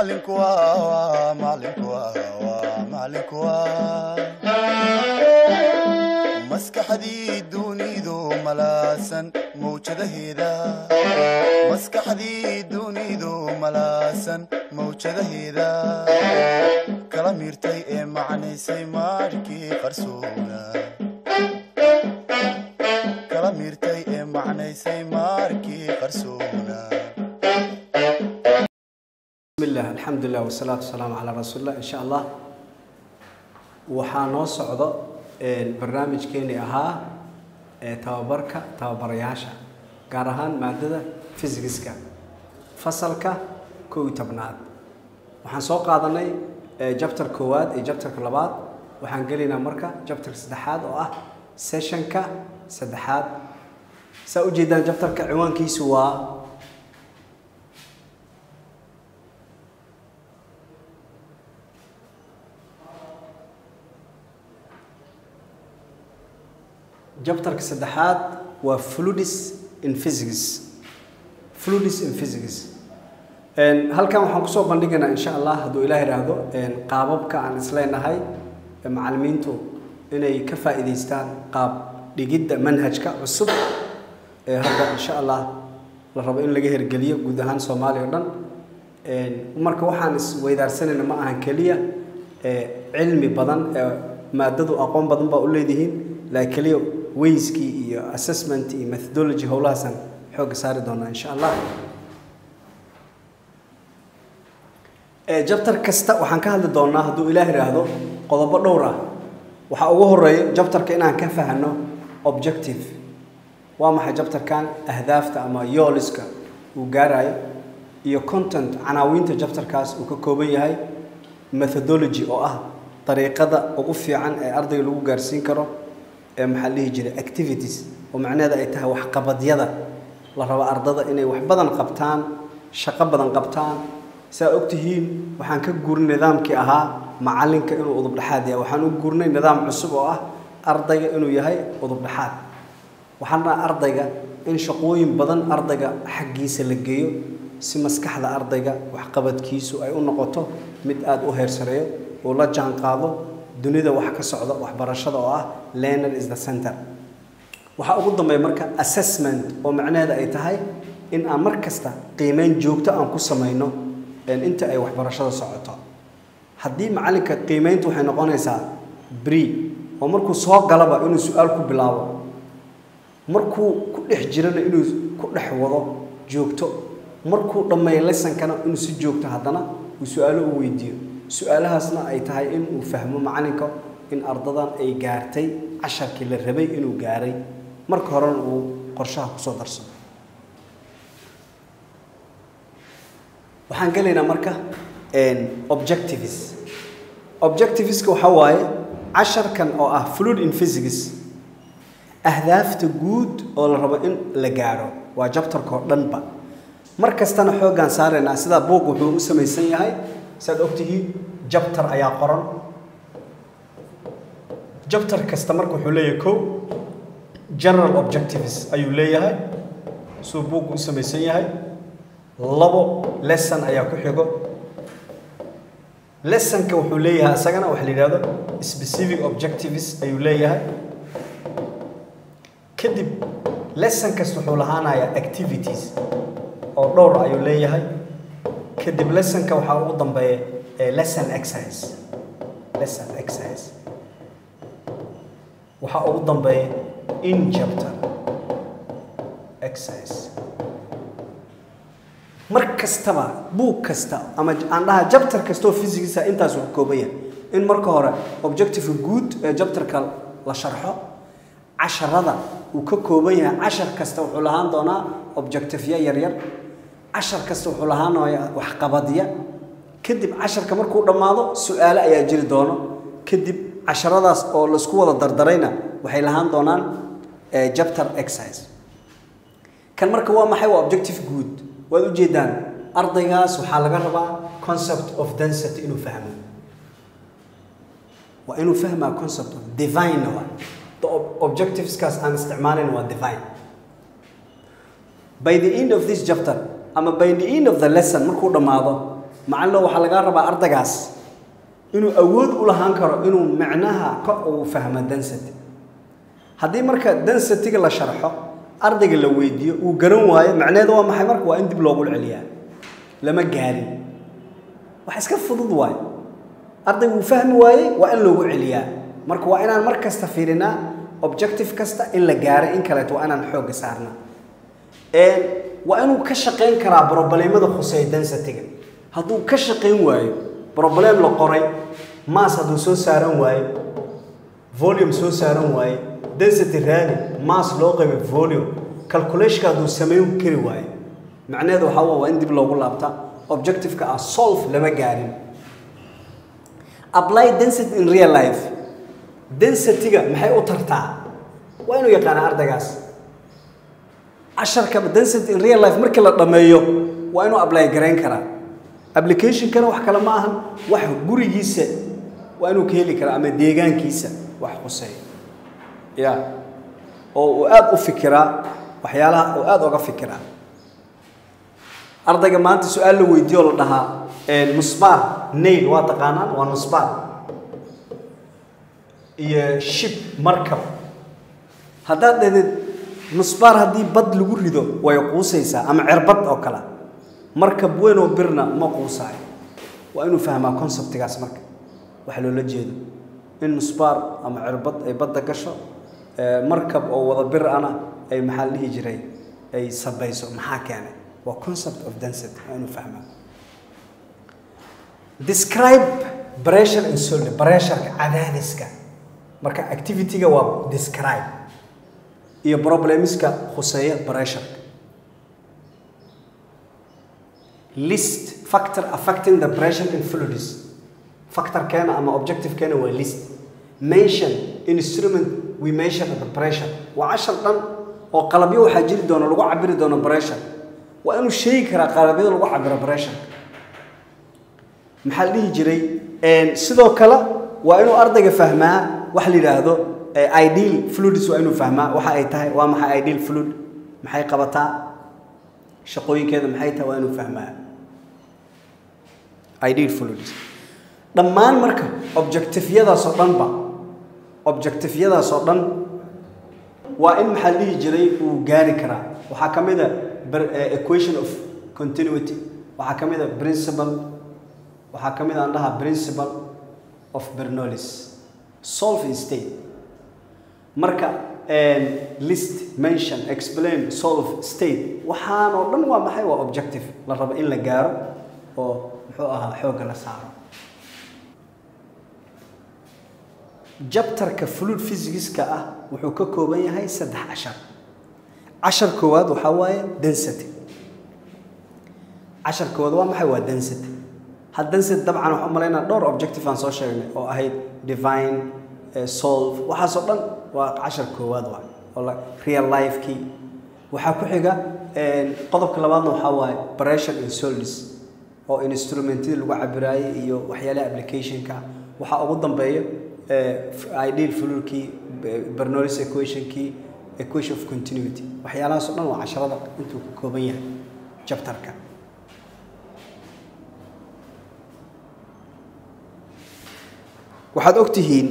macalinku waa macalinku waa macalinku waa maskaxdii dunidu malaasan mawjadaheeda maskaxdii dunidu malaasan mawjadaheeda kala miirtay ee macnaysay maarkii qarsoona kala miirtay ee macnaysay maarkii qarsoona bismillah alxamdulilah wasalaatu wasalaamu calaa rasuulillah insha allah waxaa noo socdo barnaamijkeenii ahaa ee tababarka tababarayaasha gaar ahaan maadada fysigiska fasalka kow iyo tobnaad waxaan soo qaadanay jabtar koowaad iyo jabtarka labaad waxaan gelaynaa marka jabtarka saddexaad oo ah sessionka saddexaad saa ujeedaan jabtarka ciwaankiisu waa jabtarka saddexaad waa fluids in physics fluids in physics halkan waxaan kusoo bandhigaynaa insha allah hadduu ilaah idhaahdo qaababka aan isleenahay macalimiintu inay ka faa'iidaystaan qaab dhigidda manhajka cusub ee hadda insha allah la rabo in laga hergeliyo guud ahaan soomaaliya o dhan marka waxaan isweydaarsanayna ma ahan keliya cilmi badan maadadu aqoon badan baa u leedihiin laakiin keliya wayskii iyo assessment iyo methodology howlahaasaan xoogga saari doonaa insha allah jabtar kasta waxaan ka hadli doonaa hadduu ilaah idhaahdo qodobo dhowr ah waxaa ugu horeeya jabtarka inaan ka fahno objective waa maxay jabtarkan ahdaafta ama yooliska uu gaarayo iyo content canaawiinta jabtarkaas uu ka kooban yahay methodology oo ah dariiqada ugu fiican ee ardayga lagu gaarsiin karo ee maxaa dhihi jiray activities oo macnaheeda ay tahay waxqabadyada la rabo ardada inay wax badan qabtaan shaqo badan qabtaan saa ogtihiin waxaan ka guurnay nidaamkii ahaa macalinka inuu udubdhexaad yahay waxaan u guurnay nidaam cusub oo ah ardayga inuu yahay udubdhexaad waxaan dhaha ardayga in shaqooyin badan ardayga xaggiisa la geeyo si maskaxda ardayga waxqabadkiisu ay u noqoto mid aada u heersareeyo uu la jaan qaado dunida wax ka socda waxbarashada oo ah learner is the center waxaa ugu dambeeya marka assessment oo macnaheeda ay tahay in aan mar kasta qiimeyn joogto aan ku samayno inta ay waxbarashada socoto haddii macalinka qiimeyntu waxay noqonaysaa bri oo markuu soo galaba inuu su-aal ku bilaabo markuu ku dhex jirana inuu ku dhex wado joogto markuu dhammeeyo lesankana inuu si joogto haddana uu su-aalo u weydiiyo su-aalahaasna ay tahay in uu fahmo macalinka in ardadan ay gaartay casharkii la rabay inuu gaaray marka horena uu qorshaha kusoo darsado waxaan gelaynaa marka objectives objectiveska waxaa waaye casharkan oo ah fluid in physics ahdaafta guud oo la rabo in la gaaro waa jabtarka oo dhanba mar kastana xooggaan saaraynaa sidaa buuq wuxuu u samaysan yahay saad ogtihiin jabtar ayaa qoran jabtar kasta marka wuxuu leeyahay kow general objectives ayuu leeyahay suu buugu u samaysan yahay labo lesson ayaa ku xigo lessonka wuxuu leeyahay isagana waxa la yidhahdo specific objectives ayuu leeyahay kadib lesson kasta wuxuu lahaanayaa activities oo dhowr ayuu leeyahay kadib lessonka waxaa ugu dambeeya lesson exercise lesson exercise waxaa ugu dambeeya in chapter exercise mar kastaba buug kasta ama aan dhaha jabtar kastaoo physicsah intaas uu ka kooban yahay in marka hore objective guud ee jabtarka la sharxo casharada uu ka kooban yahay cashar kasta wuxuu lahaan doonaa objectiveya yaryar cashar kasta wuxuu lahaanaya waxqabadya kadib casharka markuu dhammaado su-aale ayaa jiri doono kadib casharadaas oo laisku wada dardarayna waxay lahaan doonaan jabtar exercise kan marka waa maxay waa objective guud waad ujeedaan ardaygaas waxaa laga rabaa concept of density inuu fahmo waa inuu fahmaa concept of divine waa the objectiveskaas aan isticmaalayn waa divine by the end of this chapter ama by the end of the lesson markuu dhammaado macalino waxaa lagaa rabaa ardaygaas inuu awood u lahaan karo inuu micnaha ka uu fahmo density haddii marka density-ga la sharxo ardayga la weydiiyo uu garan waayo macnaheedu waa maxay marka waa in dib loogu celiyaa lama gaarin wax iska fudud waayo ardaygu uu fahmi waayey waa in loogu celiyaa marka waa inaan mar kasta fiirinaa objective kasta in la gaaray in kaleeto waa inaan xoogga saarnaa waa inuu ka shaqayn karaa brobleemada khuseeya density-ga hadduu ka shaqayn waayo broblem la qoray mass hadduu soo saaran waayo volume soo saaran waayo density raadi mass loo qaybay volume calculationka hadduu samayn kari waayo macnaheedu waxaa waa waa in dib loogu laabta objective-ka ah solve lama gaarin apply density in real life density-ga maxay u tartaa waa inuu yaqaana ardaygaas casharka density in real life markii la dhammeeyo waa inuu apply garayn karaa applicationkana wax kale ma ahan wax gurigiisa waa inuu ka heli karaa ama deegaankiisa wax khuseeya ya oo uu aada u fikiraa waxyaalaha uu aada uga fikiraa ardayga maanta su-aal la weydiiyo oo la dhahaa nusbaar nail waa taqaanaan waa nusbaar iyo shib markab haddaad dhahdid nusbaar haddii bad lagu rido way quusaysaa ama cirbad oo kale markab weyn oo birna ma quusaayo waa inuu fahmaa conceptigaas marka waxa loola jeedo in nusbaar ama cirbad ay badda gasho markab oo wada bir ana ay maxaa la dhihi jiray ay sabayso maxaa keenay waa concept of density waa inuu fahmaa describe pressure and solid pressureka cadaadiska marka activity-ga waa describe iyo problemiska khuseeya pressureka list factor affecting the pressure in fluids factorkeena ama objectivekeena waa list mention instrument we measure the pressure waa cashar dhan oo qalabyo waxaa jiri doona lagu cabiri doono pressure waa inuu sheegi karaa qalabyada lagu cabiro pressure maxaa la dhihi jiray sidoo kale waa inuu ardayga fahmaa waxa la yidhaahdo ideal fluids waa inuu fahmaa waxa ay tahay waa maxay ideal fluid maxay qabataa shaqooyinkeeda maxay tahay waa inuu fahmaa ideal fluids dhammaan marka objectiveyadaasoo dhanba objectiveyadaasoo dhan waa in maxaa la dhihi jiray uu gaari karaa waxaa ka mid a equation of continuity waxaa ka mid a principle waxaa ka mid aan dhahaa principle of bernolis solve in state marka list mention explain solve state waxaanoo dhan waa maxay waa objective la rabo in la gaaro oo muxuu ahaa xoogga la saaro jabtarka fluid physicska ah wuxuu ka kooban yahay saddex cashar cashar koowaad waxaa waaye density cashar koowaad waa maxay waa density had density dabcan waxaan umalaynaa dhowr objective aan soo sheegnay oo ahayd divine solve waxaasoo dhan waa cashar koowaad waa oo real life-kii waxaa ku xiga qodobka labaadna waxaa waaye pressure in solids oo instrumentadii lagu cabiraayay iyo waxyaalaha applicationka waxaa ugu dambeeya ideal fluidkii bernoullis equationkii equation of continuity waxyaalahaas o dhan waa casharada intuu ka kooban yahay jabtarka waxaad og tihiin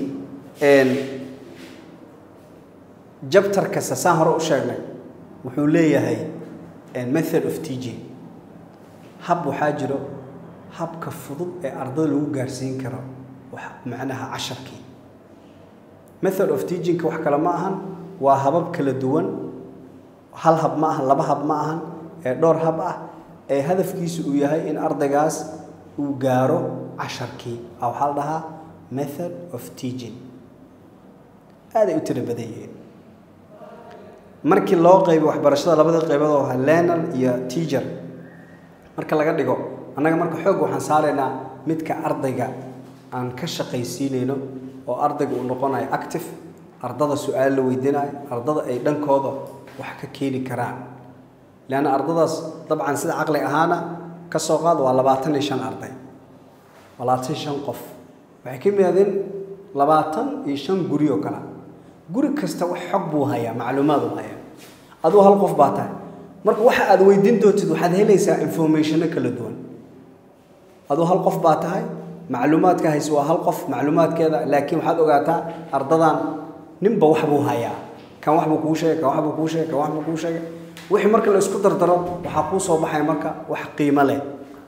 jabtar kasta saan hore u sheegnay wuxuu leeyahay method of teaching hab waxaa jiro habka fudud ee ardada lagu gaarsiin karo macnaha casharkii method of teachingka wax kale ma ahan waa habab kala duwan hal hab ma ahan laba hab ma ahan ee dhowr hab ah ee hadafkiisu uu yahay in ardaygaas uu gaaro casharkii a waxaa la dhahaa method of teaching aaday u tiro badan yihiin markii loo qaybo waxbarashada labada qaybood oo ahaa learner iyo teacher marka laga dhigo annaga marka xoog waxaan saaraynaa midka ardayga aan ka shaqaysiinayno oo ardayga uu noqonayo active ardada su-aal la weydiinayo ardada ay dhankooda wax ka keeni karaan leanna ardadaas dabcan sida caqli ahaana ka soo qaad waa labaatan iyo shan arday labaatan iyo shan qof waxay ka yimaadeen labaatan iyo shan guri oo kale guri kasta wax xog buu hayaa macluumaad uu hayaa aduu hal qof baa tahay marka waxa aad weydiin doontid waxaad helaysaa informationo kala duwan aduu hal qof baa tahay macluumaadka hayse waa hal qof macluumaadkeeda laakiin waxaad ogaataa ardadan ninba wax buu hayaa kan wax buu kuu sheegay kan wax buu kuu sheegay kan wax buu kuu sheegay wixii marka la isku dardaro waxaa kuu soo baxaya marka wax qiimo leh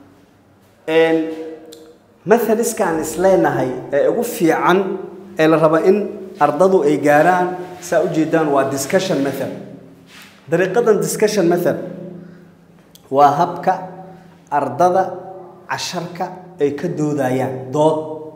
mathaliskaan isleenahay ee ugu fiican ee la raba in ardadu ay gaaraan saa ujeedaan waa discussion method dariiqadan discussion method waa habka ardada casharka ay ka doodayaan dood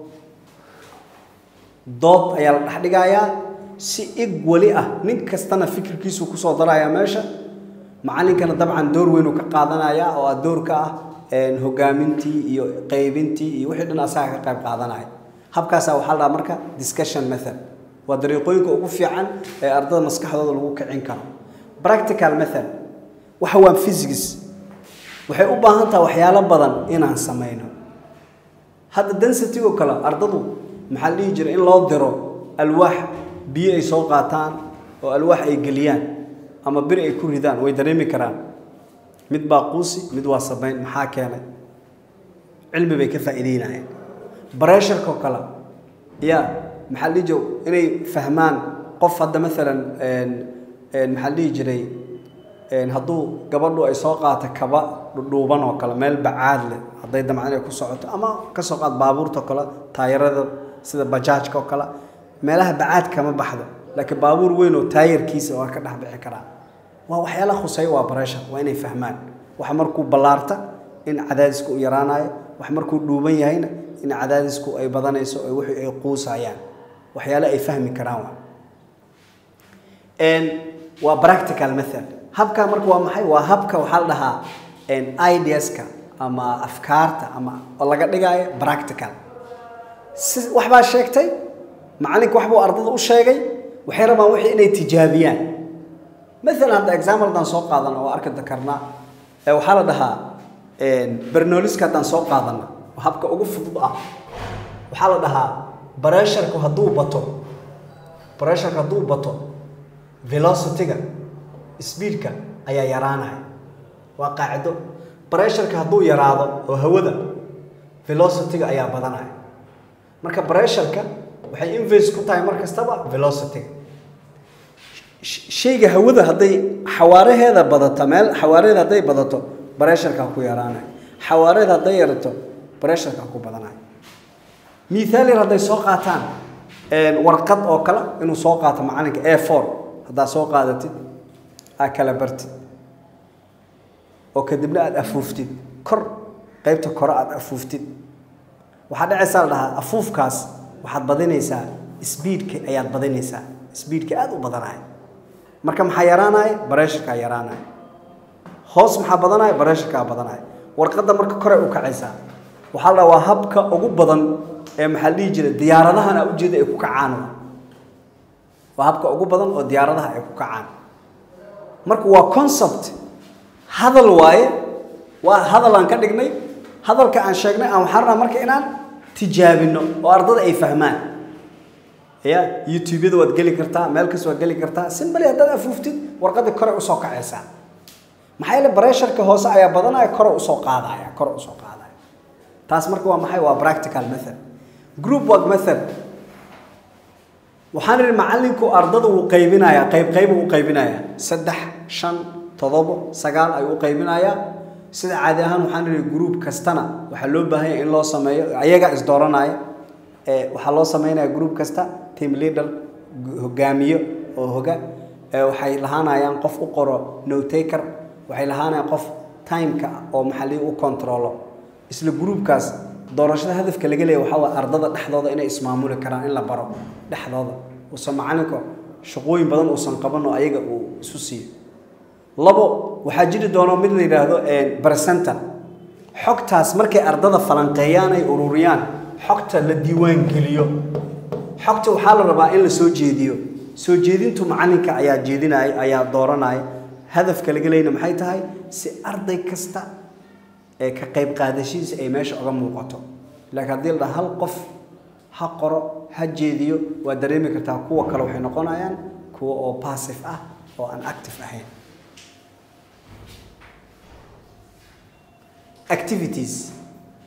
dood ayaa la dhex dhigayaa si ig weli ah nin kastana fikirkiisu kusoo darayaa meesha macallinkana dabcan door weyn uu ka qaadanaya oo ah doorka ah hogaamintii iyo qaybintii iyo wixii dhan asaga ka qayb qaadanaya habkaasaa waxaa la dhahaa marka discussion method waa dariiqooyinka ugu fiican ee ardada maskaxdooda lagu kicin karo practical method waxa waa physics waxay u baahan tahay waxyaalo badan inaan samayno hadda density oo kale ardadu maxaa la dhihi jira in loo diro alwaax biyo ay soo qaataan oo alwaax ay geliyaan ama bir ay ku ridaan way dareemi karaan mid baa quusi mid waa samayn maxaa keenay cilmi bay ka faa'iideynayaan bareesharka oo kale ya maxaa la dhihi jira inay fahmaan qof hadda maalan maxaa la dhihi jiray hadduu gabadhu ay soo qaato kaba dhudhuuban oo kale meel bacaad leh hadday damcad inay ku socoto ama ka soo qaad baabuurta oo kale taayarada sida bajaajka oo kale meelaha bacaad kama baxdo laakiin baabuur weyn oo taayarkiisa waa ka dhex bixi karaa waa waxyaala khuseeya waa bareesha waa inay fahmaan wax markuu ballaarta in cadaadisku u yaraanayo wax markuu dhuuban yahayna in cadaadisku ay badanayso oo wixii ay quusayaan waxyaale ay fahmi karaan waa waa practical method habka marka waa maxay waa habka waxaa la dhahaa ideaska ama afkaarta ama oo laga dhigaayo practical si waxbaa sheegtay macalinka waxbuu ardada u sheegay waxay rabaan wixii inay tijaabiyaan maalan hadda example haddaan soo qaadano oo arki karnaa ee waxaa la dhahaa bernooliska haddaan soo qaadano oo habka ugu fudud ah waxaa la dhahaa bareesharku hadduu bato bareesharku hadduu bato velocity-ga speedka ayaa yaraanaya waa qaacido bareesharka hadduu yaraado oo hawada velocity-ga ayaa badanaya marka bareesharka waxay inverse ku tahay mar kastaba velocity-ga shayga hawada hadday xawaaraheeda badato meel xawaaraheeda hadday badato bareesharkaa ku yaraanaya xawaareed hadday yarato bareesharkaa ku badanaya mithaal yar hadday soo qaataan warqad oo kale inuu soo qaato macalinka a four haddaad soo qaadatid aad kala bartid oo kadibna aada afuuftid kor qaybta kore aada afuuftid waxaa dhacaysaa la dhahaa afuufkaas waxaad badinaysaa sbiidka ayaad badinaysaa sbiidka aada u badanaya marka maxaa yaraanaya bareesharkaa yaraanaya hoos maxaa badanaya bareesharkaa badanaya warqadda marka kore u kacaysaa waxaa la dhahaa waa habka ugu badan ee maxaa la dhihi jira diyaaradahan aa ujeeda ay ku kacaan waa habka ugu badan oo diyaaradaha ay ku kacaan marka waa concept hadal waaye waa hadal aan ka dhignay hadalka aan sheegnay aan waxaan rabaa marka inaan tijaabino oo ardada ay fahmaan ya youtube-yada waad geli kartaa meel kasta waad geli kartaa simbali haddaad afuuftid warqadda kore usoo kacaysaa maxaa yeele bareesharka hoose ayaa badanaya kore usoo qaadaya kore usoo qaadaya taas marka waa maxay waa practical method group work method waxaan idhi macallinku ardada wuu qaybinayaa qayb qayb uu qaybinayaa saddex shan toddobo sagaal ayuu u qaybinayaa sida caadi ahaan waxaan idhi group kastana waxaa loo baahan yahay in loo sameeyo ayaga isdooranaya ee waxaa loo sameynaya group kasta team leader hogaamiyo oo hoga ee waxay lahaanayaan qof u qoro no taker waxay lahaanayaan qof timeka oo maxalli u controlo isla groupkaas doorashada hadafka laga leeyahay waxaa waa ardada dhexdooda inay ismaamuli karaan in la baro dhexdooda uusan macalinka shaqooyin badan uusan qaban oo ayaga uu isu siiyo labo waxaa jiri doono mid la yidhaahdo presenter xogtaas markay ardada falanqeeyaan ay ururiyaan xogta la diiwaan geliyo xogta waxaa la rabaa in la soo jeediyo soo jeedintu macalinka ayaa jeedinaya ayaa dooranaya hadafka laga leeyna maxay tahay si arday kasta ee ka qayb qaadashihiisa ay meesha uga muuqato laakiin haddii la dhaha hal qof ha qoro ha jeediyo waa dareemi kartaa kuwa kale waxay noqonayaan kuwa oo passive ah oo aan active ahayn activities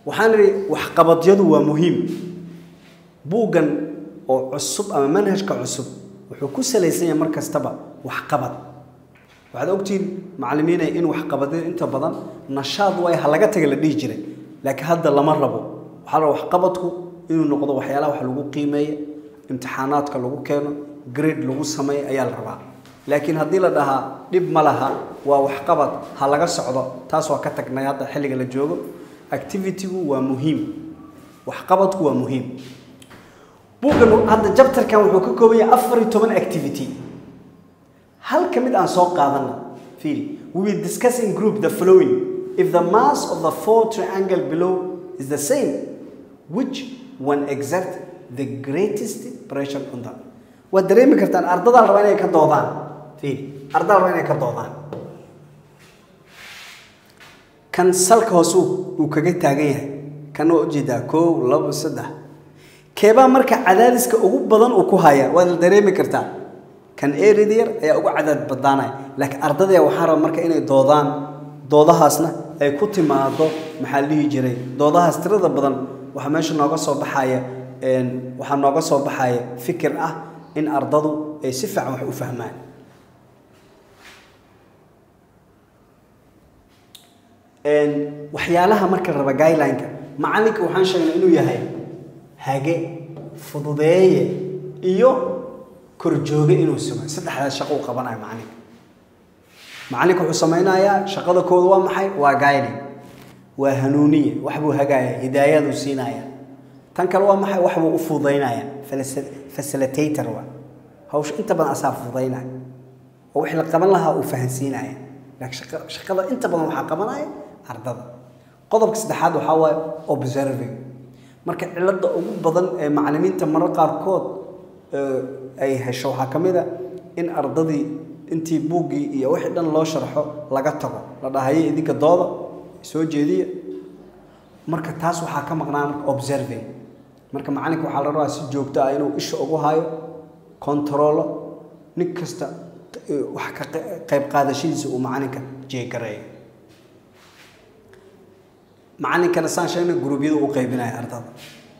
waxaan idhi waxqabadyadu waa muhiim buuggan oo cusub ama manhajka cusub wuxuu ku salaysan yahay mar kastaba waxqabad waxaad ogtihiin macallimiinay in waxqabadyada inta badan nashaad way ha laga taga la dhihi jiray laakiin hadda lama rabo waxaa la rabaa waxqabadku inuu noqdo waxyaalaha wax lagu qiimeeyo imtixaanaadka lagu keeno grade lagu sameeyo ayaa la rabaa laakiin haddii la dhahaa dhib ma laha waa waxqabad ha laga socdo taas waa ka tagnay hadda xilliga la joogo activitygu waa muhiim waxqabadku waa muhiim buuggan hadda jabtarkan wuxuu ka kooban yahay afar iyo toban activity hal ka mid aan soo qaadana fiil we will discuss in group the following if the mass of the four triangle below is the same which one exert the greatest pressure on them waad dareemi kartaan ardadaa la rabaa inay ka doodaan fiil ardadaa la rabaa inay ka doodaan kan salka hoose uu kaga taagan yahay kan waa ujeedaa koow labo saddex keebaa marka cadaadiska ugu badan uu ku haya waad la dareemi kartaa kan erida yar ayaa ugu cadaad badaanaya laakiin ardadaya waxaa raba marka inay doodaan doodahaasna ay ku timaado maxaa la dhihi jiray doodahaas tirada badan waxaa meesha nooga soo baxaya waxaa nooga soo baxaya fikir ah in ardadu ay si fiican wax u fahmaan waxyaalaha marka raba guideline-ka macalinka waxaan sheegnay inuu yahay hage fududeeye iyo korjooge inuu sameyo saddexdaas shaqo uu qabanayo macalinka macalinka wuxuu samaynayaa shaqada kooda waa maxay waa guiding waa hanuuniye waxbuu hagaaya hidaayaduu siinaya tan kale waa maxay waxbuu u fududaynaya facilitator waa hawsha inta badan asaa fududaynaya oo wixii la qaban lahaa uu fahansiinaya laakiin shaqada inta badan waxaa qabanaya ardada qodobka saddexaad waxaa waaye observing marka cilada ugu badan ee macalimiinta marar qaarkood ay hesho waxaa ka mid a in ardadii intii buuggii iyo wixii dhan loo sharxo laga tago la dhahayo idinka dooda soo jeediya marka taas waxaa ka maqnaan observing marka macalinka waxaa la rabaa si joogto ah inuu isha ugu hayo controlo nin kasta wax ka qayb qaadashadiisa uu macalinka jeegareeyo macalinkana saan sheegnay guruubyada u qaybinaya ardada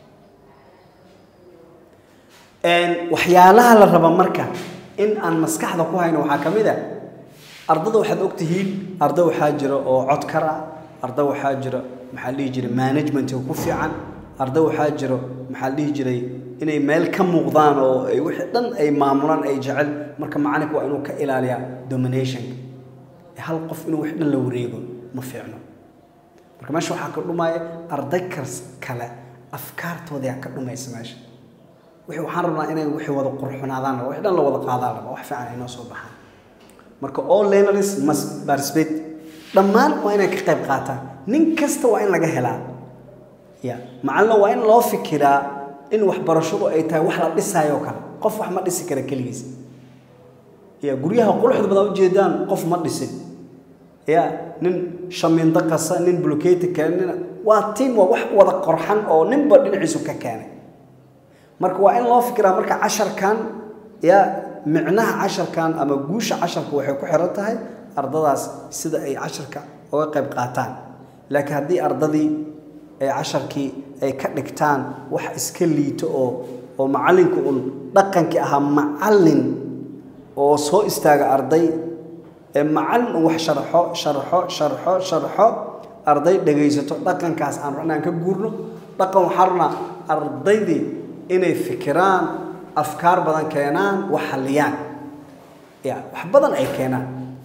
waxyaalaha la raba marka in aan maskaxda ku hayno waxaa ka mid a ardada waxaad ogtihiin arda waxaa jira oo codkar ah arda waxaa jira maxaa dhihi jiray managementiga ku fiican arda waxaa jiro maxaa dhihi jiray inay meel ka muuqdaan oo ay wixii dhan ay maamulaan ay jecel marka macalinka waa inuu ka ilaaliyaa dominationka hal qof inuu wix dhan la wareego ma fiicno marka meesha waxaa ka dhumaya arday kas kale afkaartoodaa ka dhumaysa meesha wixii waxaan rabnaa inay wixii wada qurxunaadaan wixii dhan la wada qaadaan raba wax fiican ay noo soo baxaan marka all learners must participate dhammaan waa inay ka qayb qaataan nin kasta waa in laga helaa ya macalina waa in loo fikiraa in waxbarashadu ay tahay wax la dhisaayo oo kale qof wax ma dhisi kara keligiis ya guryaha quruxda badan ujeedaan qof ma dhisin ya nin shamiindo qasa nin bulkeeti keena nin waa tiim waa wax wada qorxan oo ninba dhinaciisu ka keenay marka waa in loo fikiraa marka casharkan ya micnaha casharkan ama guusha casharka waxay ku xiran tahay ardadaas sida ay casharka uga qayb qaataan laakiin haddii ardadii ay casharkii ay ka dhigtaan wax iska liito oo oo macallinka un dhaqankii ahaa macallin oo soo istaaga arday ee macallin un wax sharxo sharxo sharxo sharxo arday dhegaysato dhaqankaas aan rabna aan ka guurno dhaqan waxaa rabnaa ardaydii inay fikiraan afkaar badan keenaan wax halliyaan ya wax badan ay keenaan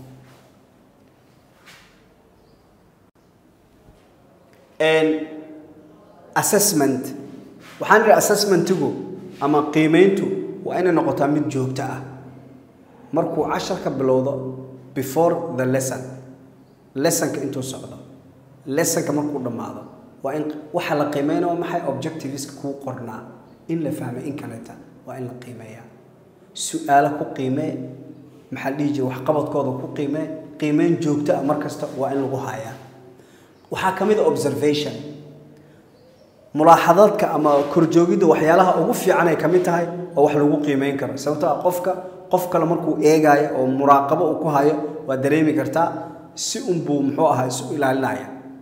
assessment waxaan idhi assessmentigu ama qiimeyntu waa inay noqotaa mid joogto ah markuu casharka bilowdo before the lesson lessonka intuu socdo lessonka markuu dhammaado waa in waxa la qiimeynaya waa maxay objectiveska kuu qornaa in la fahmay in kaleta waa in la qiimeeyaa su-aalo ku qiimee maxaa la dhihi jira waxqabadkooda ku qiimee qiimeyn joogto ah mar kasta waa in lagu hayaa waxaa ka mid a observation mulaaxadaadka ama korjoogidda waxyaalaha ugu fiican ay ka mid tahay oo wax lagu qiimeyn karo sababtoo ah qofka qof kale markuu eegaayo oo muraaqabo uu ku hayo waa dareemi kartaa si unbuu muxuu ahaa isu ilaalinaya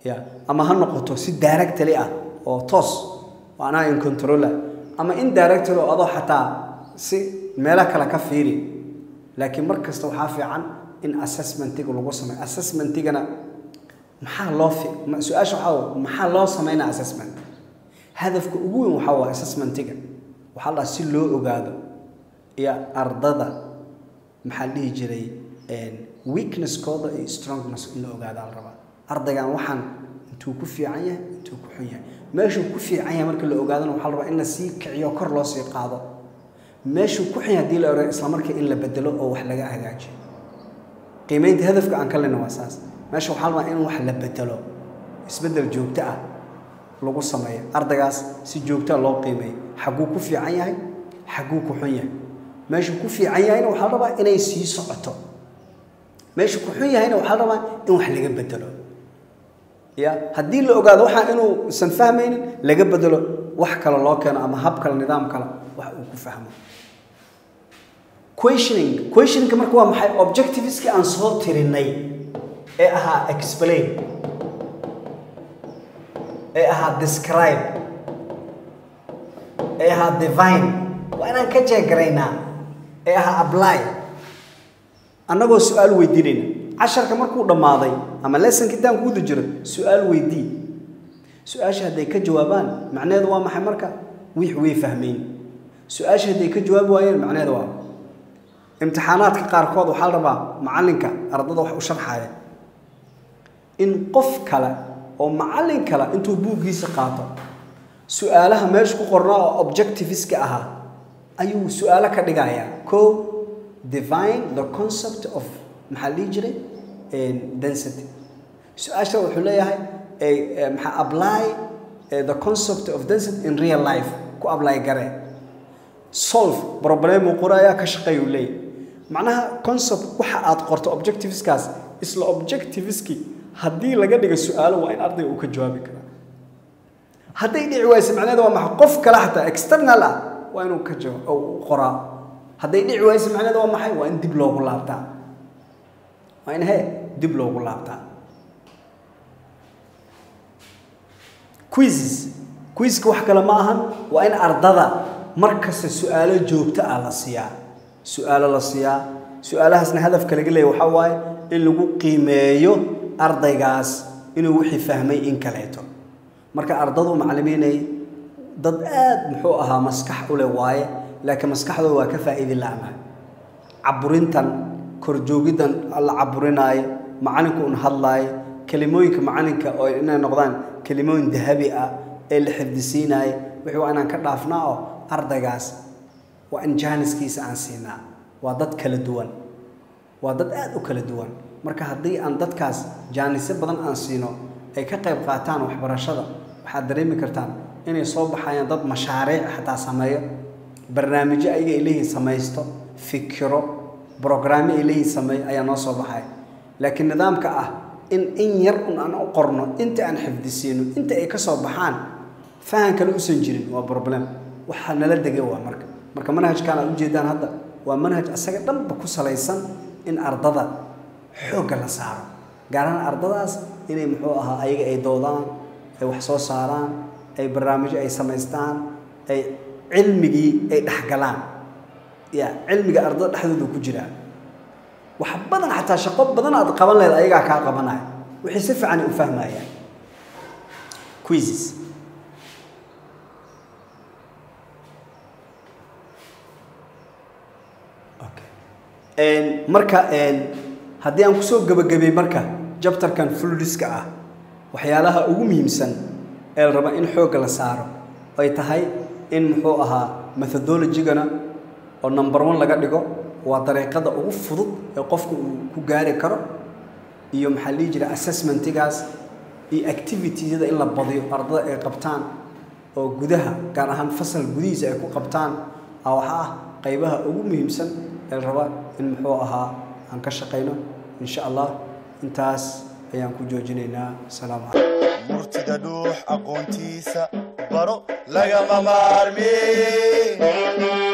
ya ama ha noqoto si directly ah oo toos oo anaa in controla ama indirectly oo adoo xataa si meelo kale ka fiiri laakiin mar kasta waxaa fiican in assessmentiga lagu sameeyo assessmentigana maxaa loo fi ma- su-aasha waxaa wa- maxaa loo sameynaa assessment hadafka ugu weyn waxaa waa assessmentiga waxaa la dhahaa si loo ogaado iyo ardada maxaa la dhihi jiray weaknesskooda iyo strongness in la ogaadaa la rabaa ardaygan waxaan intuu ku fiican yahay intuu ku xun yahay meeshuu ku fiican yahay marka la ogaadana waxaa la rabaa in la sii kiciyo kor loo sii qaado meeshuu ku xun yahay haddii la ogaado isla markii in la bedelo oo wax laga hagaajiyo qiimeynta hadafka aan ka lena waa saas meesha waxaa la rabaa in wax la bedelo isbedel joogto ah lagu sameeyo ardaygaas si joogtaa loo qiimeeyo xagguu ku fiican yahay xagguu ku xun yahay meeshuu ku fiican yahayna waxaa la rabaa inay sii socoto meeshuu ku xun yahayna waxaa la rabaa in wax laga bedelo ya haddii la ogaado waxaa inuusan fahmaynin laga bedelo wax kale loo keeno ama hab kale nidaam kale wax uu ku fahmo questioning questioningka marka waa maxay objectiveskii aan soo tirinay ee ahaa explain ee ahaa describe ee ahaa divine waa inaan ka jeegaraynaa ee ahaa apply annagoo su-aal weydiinayna casharka markuu dhammaaday ama lessonka intaan kuguda jiro su-aal weydii su-aasha hadday ka jawaabaan macnaheedu waa maxay marka wix way fahmeyn su-aasha hadday ka jawaabi waayeen macnaheedu waa imtixaanaadka qaarkood waxaa la rabaa macallinka ardada wax u sharxaya in qof kale oo macallin kale intuu buuggiisa qaato su-aalaha meesha ku qornaa oo objectiviska ahaa ayuu su-aalo ka dhigayaa ko divine the concept of maxaa la dhihi jiray density su-aasha wuxuu leeyahay eh, eh, maxaa apply eh, the concept of density in real life ku apply garee solve problem uu qorayaa ka shaqeeyuu leeyahay macnaha concept waxa aad qorto objectiveskaas isla objectiveski haddii laga dhigo su-aalo waa in ardayga uu ka jawaabi karaa hadday dhici wayse macnaheeda waa maxay qof kale xataa external ah waa inuu ka jawaab oo uu qoraa hadday dhici wayse macnaheeda waa maxay waa in dib loogu laabtaa waa in he dib loogu laabtaa quizzes quizka wax kale ma ahan waa in ardada mar kasta su-aalo joogto ah la siiyaa su-aalo la siiyaa su-aalahaasna hadafka laga leeya waxaa waaye in lagu qiimeeyo ardaygaas inuu wixii fahmay in kaleeto marka ardadu macallimiinay dad aad muxuu ahaa maskax u leh waaye laakiin maskaxdooda waa ka faa'iidi la'nahay caburintan korjoogiddan la caburinaayo macallinku un hadlaayo kelimooyinka macallinka oo inay noqdaan kelimooyin dahabi ah ee la xifdisiinaayo wixii waa inaan ka dhaafnaa oo ardaygaas waa in jaaniskiisa aan siinaa waa dad kala duwan waa dad aad u kala duwan marka haddii aan dadkaas jaanisyo badan aan siino ay ka qayb qaataan waxbarashada waxaad dareemi kartaan inay soo baxayaan dad mashaariic xataa sameeyo barnaamijyo ayaga ay leeyihiin samaysto fikiro brograamyo ay leeyihiin sameeyo ayaa noo soo baxaya laakiin nidaamka ah in in yar un aan u qorno inta aan xifdisiino inta ay ka soo baxaan fahan kale usan jirin waa problem waxaa nala degay waa marka marka manhajkan aad ujeedaan hadda waa manhaj asaga dhanba ku salaysan in ardada xoogga la saaro gaar ahaan ardadaas inay muxuu ahaa ayaga ay doodaan ay wax soo saaraan ay barnaamijyo ay samaystaan ay cilmigii ay dhexgalaan ya cilmiga ardada dhexdooda ku jiraa wax badan xataa shaqo badan aad qaban lahayd ayagaa kaa qabanaya wixii si fiican ay u fahmayaan quizzes marka haddii aan kusoo gebagabay marka jabtarkan fuldiska ah waxyaalaha ugu muhiimsan ee la raba in xoogga la saaro ay tahay in muxuu ahaa methodologigana oo number one laga dhigo waa dariiqada ugu fudud ee qofka uu ku gaari karo iyo maxaa la dhihi jira assessmentigaas iyo activitiesyada in la badiyo ardada ay qabtaan oo gudaha gaar ahaan fasal gudihiisa ay ku qabtaan a waxaa ah qaybaha ugu muhiimsan ee la raba in muxuu ahaa aan ka shaqayno insha allah intaas ayaan ku joojinaynaa asalaamu calaykum murtida dhuux aqoontiisa baro lagama maarmi